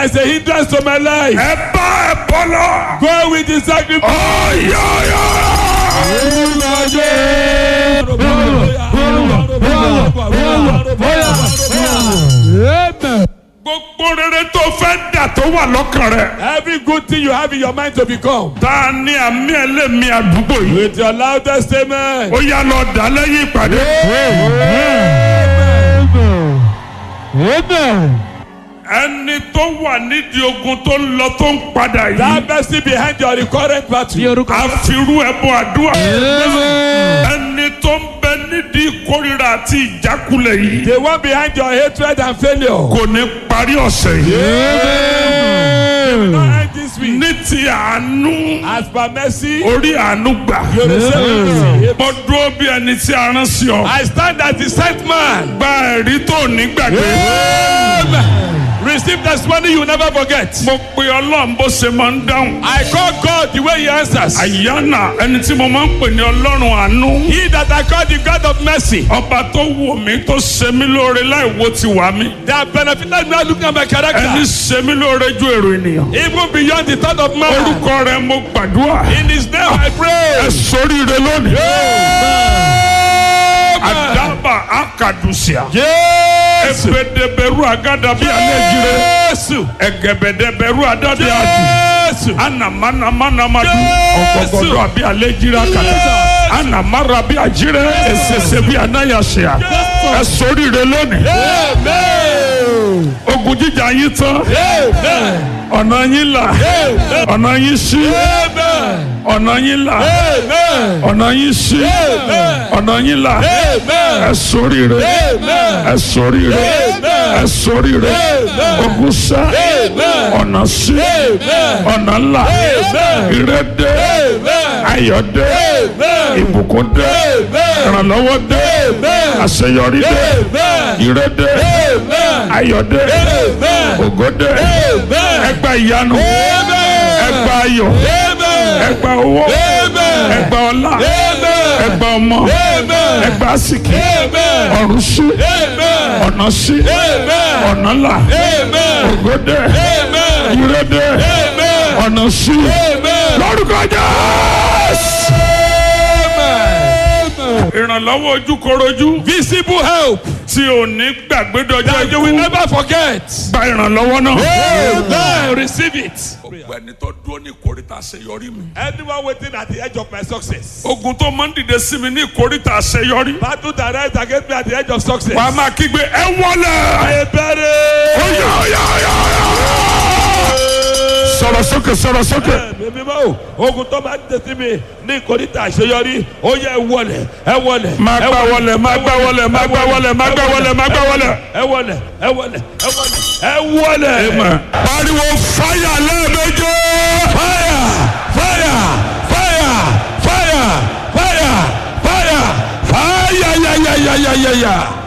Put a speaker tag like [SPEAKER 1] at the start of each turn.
[SPEAKER 1] is a hindrance to my life.
[SPEAKER 2] ẹ bá ẹ bọ́ lọ.
[SPEAKER 1] Go with the sacrifice.
[SPEAKER 2] gbogbo rere tó fẹ́ dà tó wà lọ́kàn rẹ̀.
[SPEAKER 1] Every good thing you have in your mind to become.
[SPEAKER 2] ta ni àmì ẹlẹ́mì àdúgbò yìí.
[SPEAKER 1] With your loudest amen.
[SPEAKER 2] ó yá lọ dà lẹ́yìn ìpàdé. ẹni tó wà nídìí ogun tó ń lọ tó ń padà yìí.
[SPEAKER 1] That person behind your recurrent battle.
[SPEAKER 2] àfirú ẹbọ àdúrà. ẹni tó ń bẹ nídìí ìkórira àti ìjákulẹ̀ yìí.
[SPEAKER 1] The one behind your hatred and failure.
[SPEAKER 2] kò ní parí ọ̀sẹ̀ yìí.
[SPEAKER 1] Not end this week.
[SPEAKER 2] ní ti àánú
[SPEAKER 1] As per mercy,
[SPEAKER 2] orí àánú gbà.
[SPEAKER 1] you receive mercy.
[SPEAKER 2] mo dúró bí ẹni tí a rán sí ọ.
[SPEAKER 1] I stand as the sent man.
[SPEAKER 2] gba ẹ̀rí tó ní gbàgbé.
[SPEAKER 1] Receive testimony you never forget.
[SPEAKER 2] mo pe ọlọ́run bó ṣe máa ń dáhùn.
[SPEAKER 1] I call God the way he answers.
[SPEAKER 2] àyànà ẹni tí mo máa ń pè ní ọlọ́run àánú.
[SPEAKER 1] He that I call the God of mercy.
[SPEAKER 2] ọba tó wò mí tó ṣe mí lóore láì wo ti wà mí.
[SPEAKER 1] That benefited me looking at my
[SPEAKER 2] ẹni
[SPEAKER 1] character.
[SPEAKER 2] ṣe mí lóore ju èrò ènìyàn.
[SPEAKER 1] Even beyond the thought of man.
[SPEAKER 2] orúkọ rẹ mo gbàdúrà.
[SPEAKER 1] In his name I
[SPEAKER 2] ẹ
[SPEAKER 1] pray.
[SPEAKER 2] sóríire lónìí.
[SPEAKER 1] Amen.
[SPEAKER 2] àdàbà akadusia.
[SPEAKER 1] Jésù.
[SPEAKER 2] ebedeberu agada bí alẹ́ jire.
[SPEAKER 1] Jésù.
[SPEAKER 2] ẹgẹbẹdẹbẹru adade adi.
[SPEAKER 1] Jésù.
[SPEAKER 2] anamanamanamadu.
[SPEAKER 1] Jésù.
[SPEAKER 2] ọgọgọdọ àbí alẹ́ jire akada. anamara bí ajire. esese bí anayasea. ẹ sóríire lónìí.
[SPEAKER 1] Amen.
[SPEAKER 2] ogun jíjà yín tán.
[SPEAKER 1] Amen.
[SPEAKER 2] ọ̀nà yín là.
[SPEAKER 1] Amen.
[SPEAKER 2] ọ̀nà yín ṣí.
[SPEAKER 1] Amen.
[SPEAKER 2] ọ̀nà yín là.
[SPEAKER 1] Amen.
[SPEAKER 2] ọ̀nà yín ṣí.
[SPEAKER 1] Amen.
[SPEAKER 2] ọ̀nà yín là.
[SPEAKER 1] Amen.
[SPEAKER 2] ẹ sóríire.
[SPEAKER 1] Amen.
[SPEAKER 2] ẹ sóríire.
[SPEAKER 1] Amen.
[SPEAKER 2] ẹ sóríire.
[SPEAKER 1] Amen.
[SPEAKER 2] ogun sá.
[SPEAKER 1] Amen.
[SPEAKER 2] ọ̀nà sí.
[SPEAKER 1] Amen.
[SPEAKER 2] ọ̀nà là.
[SPEAKER 1] Amen.
[SPEAKER 2] ìrẹ́dẹ́.
[SPEAKER 1] Amen.
[SPEAKER 2] ayọ̀dẹ́.
[SPEAKER 1] Amen.
[SPEAKER 2] ìbùkún dé.
[SPEAKER 1] Amen.
[SPEAKER 2] ìrànlọ́wọ́ dé.
[SPEAKER 1] Amen.
[SPEAKER 2] àṣeyọrí dé.
[SPEAKER 1] Amen.
[SPEAKER 2] ìrẹ́dẹ́.
[SPEAKER 1] Amen.
[SPEAKER 2] ayọ̀dẹ́.
[SPEAKER 1] Amen.
[SPEAKER 2] ògo dé.
[SPEAKER 1] Amen.
[SPEAKER 2] ẹgbà ìyanu.
[SPEAKER 1] Amen.
[SPEAKER 2] ẹgbà ayọ̀.
[SPEAKER 1] Amen.
[SPEAKER 2] ẹgbà owó.
[SPEAKER 1] Amen.
[SPEAKER 2] ẹgbà ọlá.
[SPEAKER 1] Amen.
[SPEAKER 2] ẹgbà ọmọ.
[SPEAKER 1] Amen.
[SPEAKER 2] ẹgbà àsìkì.
[SPEAKER 1] Amen.
[SPEAKER 2] ọ̀run sí.
[SPEAKER 1] Amen.
[SPEAKER 2] ọ̀nà sí.
[SPEAKER 1] Amen.
[SPEAKER 2] ọ̀nà là.
[SPEAKER 1] Amen.
[SPEAKER 2] ògo dé.
[SPEAKER 1] Amen.
[SPEAKER 2] ire dé.
[SPEAKER 1] Amen.
[SPEAKER 2] ọ̀nà sí.
[SPEAKER 1] Amen.
[SPEAKER 2] lórúkọ Jésù.
[SPEAKER 1] Amen.
[SPEAKER 2] ìrànlọ́wọ́ ojúkorojú
[SPEAKER 1] Visible help
[SPEAKER 2] tí ò ní gbàgbé dọjọ́
[SPEAKER 1] that you will
[SPEAKER 2] ikú.
[SPEAKER 1] never forget.
[SPEAKER 2] gba ìrànlọ́wọ́ náà.
[SPEAKER 1] Amen. Receive it.
[SPEAKER 2] gbogbo ẹni tó dúró ní ìkórìtà àṣeyọrí mi.
[SPEAKER 1] Anyone waiting at the edge of my success.
[SPEAKER 2] ogun tó máa ń dìde sí mi ní ìkórìtà àṣeyọrí.
[SPEAKER 1] Battle that rise against me at the edge of success.
[SPEAKER 2] wàá máa kígbe ẹ wọlé.
[SPEAKER 1] I bury.
[SPEAKER 2] Oya, oya, oya, oya. sọ̀rọ̀ sókè sọ̀rọ̀ sókè.
[SPEAKER 1] Mímí bá o, ogun tó máa ń tẹ̀sí mi ní ìkórìtà àṣeyọrí, ó yẹ ẹ wọlé, ẹ wọlé.
[SPEAKER 2] máa gbá wọlé máa gbá wọlé máa gbá wọlé máa gbá wọlé máa gbá wọlé.
[SPEAKER 1] Ẹ wọlé, ẹ wọlé, ẹ wọlé, ẹ wọlé.
[SPEAKER 2] pariwo fáyà lẹ́ẹ̀mejì.
[SPEAKER 1] Fire! Fire! Fire! Fire! Fire! Fire!
[SPEAKER 2] fáyà yà yà yà yà yà yà.